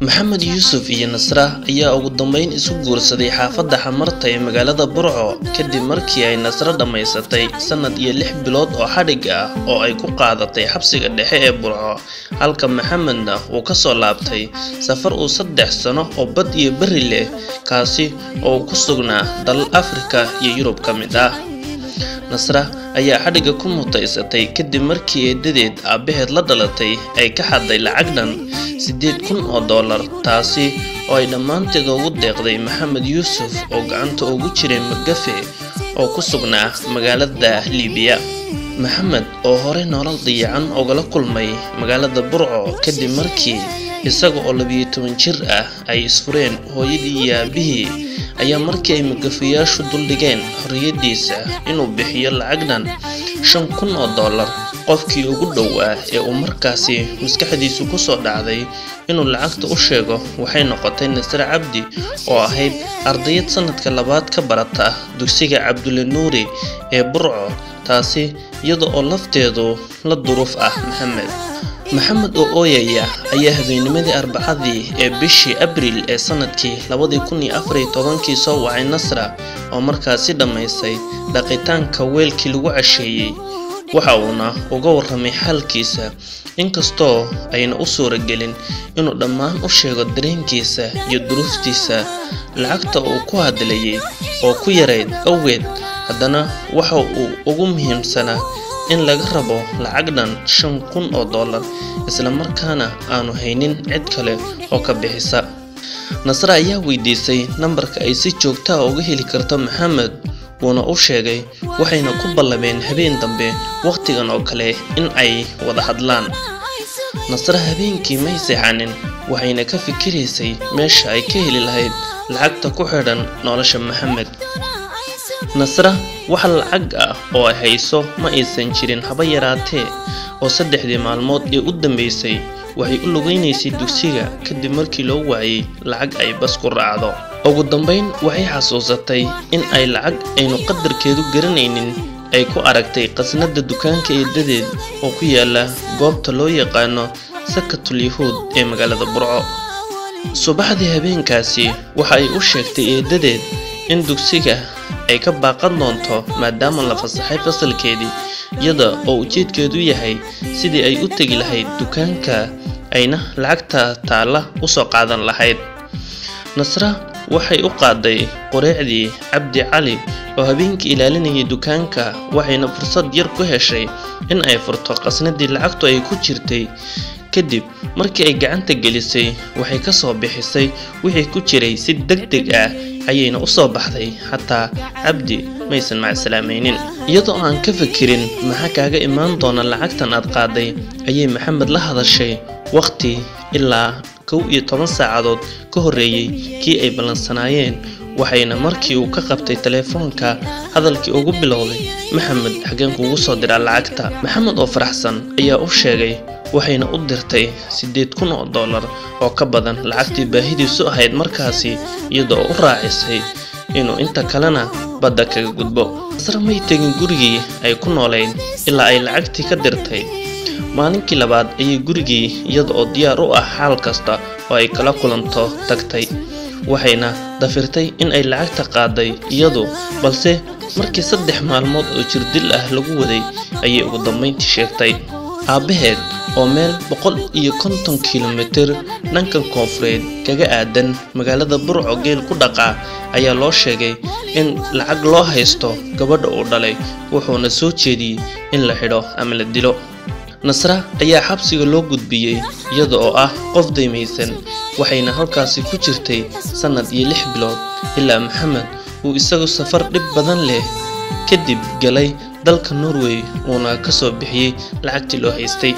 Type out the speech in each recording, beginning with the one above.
maxamed yuusuf iyo nasra ayaa ugu dambeyn isu guursaday xaafadda xamarta ee magaalada burco kadib markii ay nasro dhammaysatay sannad iyo lix bilood oo xadhig ah oo ay ku qaadatay xabsiga dhexe ee burco halka maxamedna uu ka soo laabtay safar uu saddex sano oo bad iyo berri leh kaasi oo uu ku sugnaa dalal afrika iyo yurub ka mid ah nasra ayaa xadhigga ku mutaysatay kadib markii eedadeed aabbaheed la dhalatay ay ka xadday lacag dhan siddeed kun oo dollar taasi oo ay dhammaanteed ugu deeqday maxamed yuusuf oo gacanta ugu jiray magafe oo ku sugnaa magaalada liibiya maxamed oo horey nolol dayacan ogala kulmay magaalada burco kadib markii isaga oo labiyo toban jir ah ay isfureen hooyadii iyo aabihii ayaa markii ay magafayaashu duldhigeen xorriyaddiisa inuu bixiyo lacag dhan shan kun oo dollar qofkii ugu dhowaa ee uu markaasi maskaxdiisu ku soo dhacday inuu lacagta u sheego waxay noqotay nasre cabdi oo ahayd ardayad sanadka labaad ka barata dugsiga cabdulle nuuri ee burco taasi iyada oo lafteedu la duruuf ah maxamed maxamed oo ooyaya ayaa habeennimadii arbacadii ee bishii abriil ee sanadkii labadii kun iyo afariyo tobankii soo wacay nasra oo markaasi dhammaysay dhaqitaanka weelkii lagu casheeyey waxa uuna uga warramay xaalkiisa inkastoo ayna u suuragelin inuu dhammaan u sheego dareenkiisa iyo duruuftiisa lacagta uu ku hadlayay oo ku yarayd awgeed haddana waxa uu ugu muhiimsanaa in laga rabo lacag dhan shan kun oo dollar islamarkaana aanu haynin cid kale oo ka bixisa nasre ayaa weydiisay nambarka ay si joogta ah uga heli karto maxamed wuuna u sheegay waxayna ku ballameen habeen dambe wakhtigan oo kale in ay wada hadlaan nasre habeenkii may seexanin waxayna ka fikiraysay meesha ay ka heli lahayd lacagta ku xidhan nolosha maxamed nasra wax lacag ah oo ay hayso ma aysan jirin haba yaraatee oo saddexdii maalmood ee u dambeysay waxay u lugaynaysay dugsiga kadib markii loo waayay lacag ay bas ku raacdo ugu dambayn waxay xasuusatay in ay lacag aynu qadarkeedu garanaynin ay ku aragtay qasnada dukaanka eedadeed oo ku yaala goobta loo yaqaano sakatul yahuud ee magaalada burco subaxdii habeenkaasi waxa ay u sheegtay eedadeed in dugsiga ay ka baaqan doonto maadaama la fasaxay fasalkeedii iyada oo ujeedkeedu yahay sidii ay u tegi lahayd dukaanka ayna lacagta taalla u soo qaadan lahayd nasra waxay u qaaday qoreecdii cabdi cali oo habeenkii ilaalinayay dukaanka waxayna fursad yar ku heshay in ay furto qasnadii lacagtu ay ku jirtay kadib markii ay gacanta gelisay waxay ka soo bixisay wixii ku jiray si deg deg ah ayayna u soo baxday xataa cabdi maysan macsalaamaynin iyadoo aan ka fikirin maxaa kaaga imaan doona lacagtan aad qaaday ayay maxamed la hadashay wakhti ilaa kow iyo toban saacadood ka horreeyey kii ay ballansanaayeen waxayna markii uu ka qabtay teleefoonka hadalkii ugu bilowday maxamed xageen kuugu soo diraa lacagta maxamed oo faraxsan ayaa u sheegay waxayna u dirtay siddeed kun oo dollar oo ka badan lacagtii baahidiisu ahayd markaasi iyada oo u raacisay inuu inta kalena badda kaga gudbo nasre may tegin gurigii ay ku noolayd ilaa ay lacagtii ka dirtay maalinkii labaad ayay gurigii iyada oo diyaar u ah xaal kasta oo ay kala kulanto tagtay waxayna dafirtay in ay lacagta qaaday iyadu balse markii saddex maalmood oo jirdil ah lagu waday ayay ugu dambayntii sheegtay aabbaheed oo meel boqol iyo konton kilomitir dhanka koonfureed kaga aadan magaalada burco geel ku dhaqaa ayaa loo sheegay in lacag loo haysto gabadha uu dhalay wuxuuna soo jeediyey in la xidho ama la dilo nasra ayaa xabsiga loo gudbiyey iyada oo ah qof daymaysan waxayna halkaasi ku jirtay sannad iyo lix bilood ilaa maxamed uu isagu safar dhib badan leh kadib galay dalka norway uuna ka soo bixiyey lacagtii loo haystay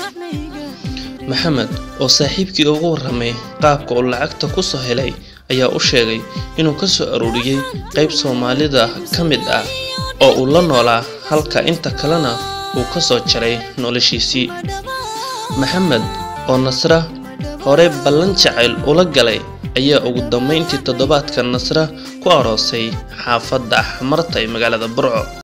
maxamed oo saaxiibkii ugu warramay qaabka uu lacagta ku soo helay ayaa u sheegay inuu ka soo aruuriyey qayb soomaalida ka mid ah oo uu la noolaa halka inta kalena uu ka soo jaray noloshiisii maxamed oo nasra hore ballan jacayl ula galay ayaa ugu dambayntii toddobaadka nasra ku aroosay xaafadda xamarta ee magaalada burco